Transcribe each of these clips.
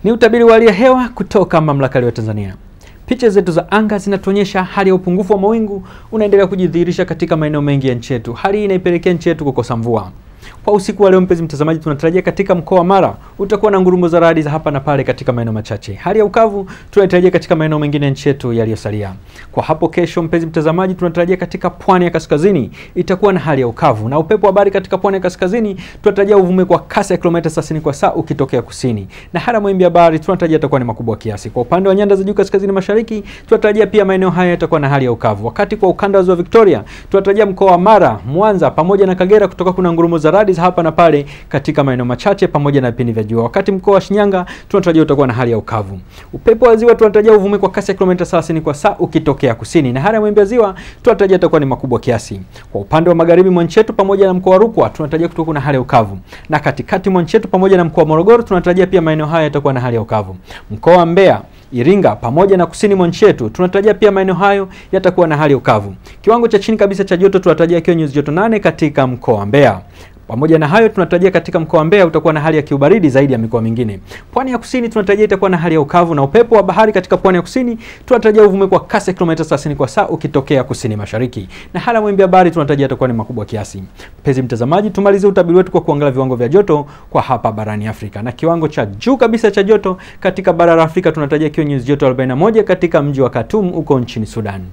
Ni utabiri wa hali ya hewa kutoka Mamlaka ya Hewa Tanzania. Picha zetu za anga zinatuonyesha hali ya upungufu wa mawingu unaendelea kujidhihirisha katika maeneo mengi ya nchi yetu. Hali hii inaipelekea nchi yetu kukosa mvua. Kwa usiku wa leo, mpenzi mtazamaji, tunatarajia katika mkoa wa Mara utakuwa na ngurumo za radi za hapa na pale katika maeneo machache. Hali ya ukavu tunatarajia katika maeneo mengine ya nchi yetu yaliyosalia. Kwa hapo kesho, mpenzi mtazamaji, tunatarajia katika pwani ya kaskazini itakuwa na hali ya ukavu na upepo wa bahari katika pwani ya kaskazini tunatarajia uvume kwa kasi ya kilomita 30 kwa saa ukitokea kusini, na hali ya mawimbi ya bahari tunatarajia itakuwa ni makubwa kiasi. Kwa upande wa nyanda za juu kaskazini mashariki tunatarajia pia maeneo haya yatakuwa na hali ya ukavu, wakati kwa ukanda wa ziwa Victoria tunatarajia mkoa wa Mara, Mwanza pamoja na Kagera kutoka kuna ngurumo za radi za hapa na pale katika maeneo machache pamoja na vipindi vya jua. Wakati mkoa wa Shinyanga tunatarajia utakuwa na hali ya ukavu. Upepo wa ziwa tunatarajia uvume kwa kasi ya kilomita 30 kwa saa ukitokea kusini, na hali ya mawimbi ya ziwa tunatarajia itakuwa ni makubwa kiasi. Kwa upande wa magharibi mwa nchi yetu pamoja na mkoa wa Rukwa tunatarajia kutokuwa na hali ya ukavu, na katikati mwa nchi yetu pamoja na mkoa wa Morogoro tunatarajia pia maeneo haya yatakuwa na hali ya ukavu. Mkoa wa Mbeya Iringa pamoja na kusini mwa nchi yetu tunatarajia pia maeneo hayo yatakuwa na hali ya ukavu. Kiwango cha chini kabisa cha joto tunatarajia kiwe nyuzi joto nane katika mkoa wa Mbeya. Pamoja na hayo tunatarajia katika mkoa wa Mbeya utakuwa na hali ya kiubaridi zaidi ya mikoa mingine. Pwani ya kusini tunatarajia itakuwa na hali ya ukavu na upepo wa bahari katika pwani ya kusini tunatarajia uvume kwa kasi ya kilomita 30 kwa saa ukitokea kusini mashariki. Na hali ya mawimbi ya bahari tunatarajia itakuwa ni makubwa kiasi. Mpenzi mtazamaji, tumalizie utabiri wetu kwa kuangalia viwango vya joto kwa hapa barani Afrika. Na kiwango cha juu kabisa cha joto katika bara la Afrika tunatarajia kiwe nyuzi joto 41 katika mji wa Khartoum huko nchini Sudan.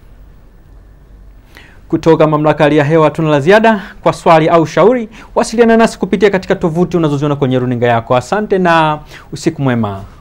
Kutoka mamlaka ya hewa tuna la ziada. Kwa swali au shauri, wasiliana nasi kupitia katika tovuti unazoziona kwenye runinga yako. Asante na usiku mwema.